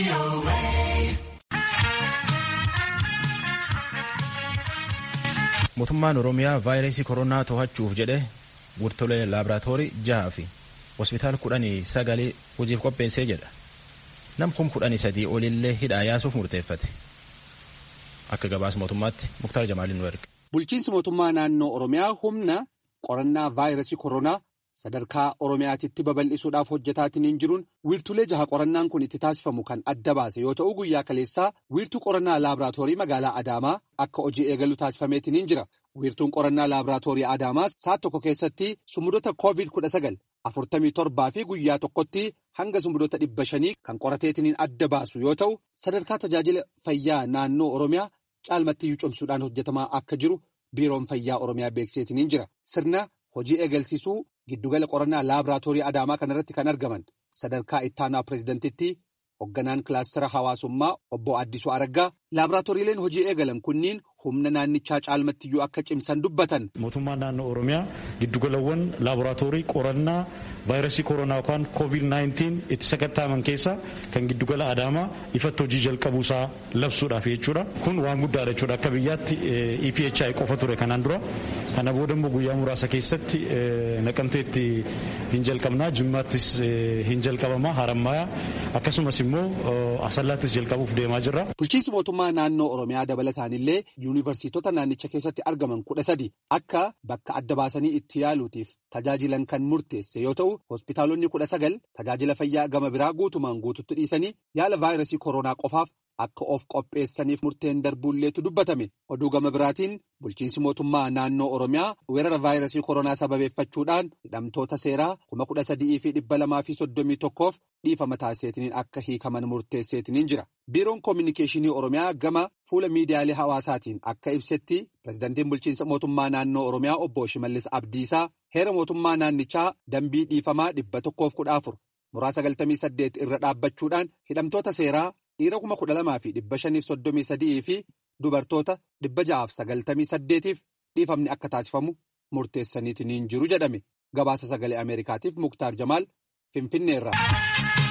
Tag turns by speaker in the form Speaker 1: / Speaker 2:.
Speaker 1: mootummaan oromiyaa vaayirasii koronaa to'achuuf jedhe wiirtulee laaboraatoorii jaha fi hospitaala kudhanii sagalee hojiif qopheessee jedha nam kum kudhanii sadii olillee hidhaa yaasuuf murteeffate akka gabaasa mootummaatti muktaar jamaaliin nu erge.
Speaker 2: bulchiinsi mootummaa naannoo oromiyaa humna qorannaa vaayirasii koronaa sadarkaa oromiyaatitti babal'isuudhaaf hojjetaatiin jiruun wiirtulee jaha qorannaan kun itti taasifamu kan adda baase yoo ta'u guyyaa kaleessaa wiirtuu qorannaa laaboraatoorii magaalaa adaamaa akka hojii eegalu taasifameetiin jira wiirtuun qorannaa laaboraatoorii adaamaa saat tokko keessatti sumudota koovid kudha sagal afurtamii torbaa fi guyyaa tokkotti hanga sumudota dhibba shanii kan qorateetiin adda baasu yoo ta'u sadarkaa tajaajila fayyaa naannoo oromiyaa caalmattiyyuu cimsuudhaan hojjetamaa akka jiru biiroon fayyaa oromiyaa beekseetiin jira sirna hojii eegalsiisuu giddugala qorannaa laaboraatoorii adaamaa kanarratti kan argaman sadarkaa ittaanaa pireezidantitti hoogganaan kilaastara hawaasummaa obbo Addisuu Araggaa laaboraatooriileen hojii eegalan kunniin humna naannichaa caalmattiyyuu akka cimsan dubbatan.
Speaker 3: mootummaan naannoo oromiyaa giddugalawwan laaboraatoorii qorannaa vaayirasii koronaa yookaan koovid 19 itti sakattaaman keessa kan giddugala adaamaa ifatti hojii jalqabuusaa labsuudhaaf jechuudha kun waan guddaadha jechuudha akka biyyaatti EPHI qofa ture kanaan dura kana booda immoo guyyaa muraasa keessatti naqamteetti hin jalqabnaa jimmaattis hin jalqabamaa harammayaa akkasumas immoo asallaattis jalqabuuf deemaa jirra.
Speaker 2: bulchiinsi mootummaa naannoo oromiyaa dabalataanillee yuunivarsiitota naannicha keessatti argaman kudha sadi akka bakka adda baasanii itti yaaluutiif tajaajilan kan murteesse yoo ta'u hospitaalonni kudha sagal tajaajila fayyaa gama biraa guutumaan guututti dhiisanii yaala vaayirasii koronaa qofaaf akka of qopheessaniif murteen darbuulleetu dubbatame oduu gama biraatiin bulchiinsi mootummaa naannoo oromiyaa weerara vaayirasii koronaa sababeeffachuudhaan hidhamtoota seeraa kuma kudha sadii fi dhibba lamaa fi soddomii tokkoof dhiifama taasiseetiniin akka hiikaman murteesseetiniin jira. biiroon koominikeeshinii oromiyaa gama fuula miidiyaalee hawaasaatiin akka ibsetti pirezidantiin bulchiinsa mootummaa naannoo oromiyaa obbo shimallis abdiisaa heera mootummaa naannichaa dambii dhiifamaa dhibba tokkoof kudha afur muraa sagaltamii saddeet irra dhaabbachuudhaan hidhamtoota seeraa dhiira kuma kudha lamaa fi dhibba shaniif soddomii sadii fi dubartoota dhibba ja'aaf sagaltamii saddeetiif dhiifamni akka taasifamu murteessaniitiin jiru jedhame gabaasa sagalee ameerikaatiif muktaar jamaal finfinneerra.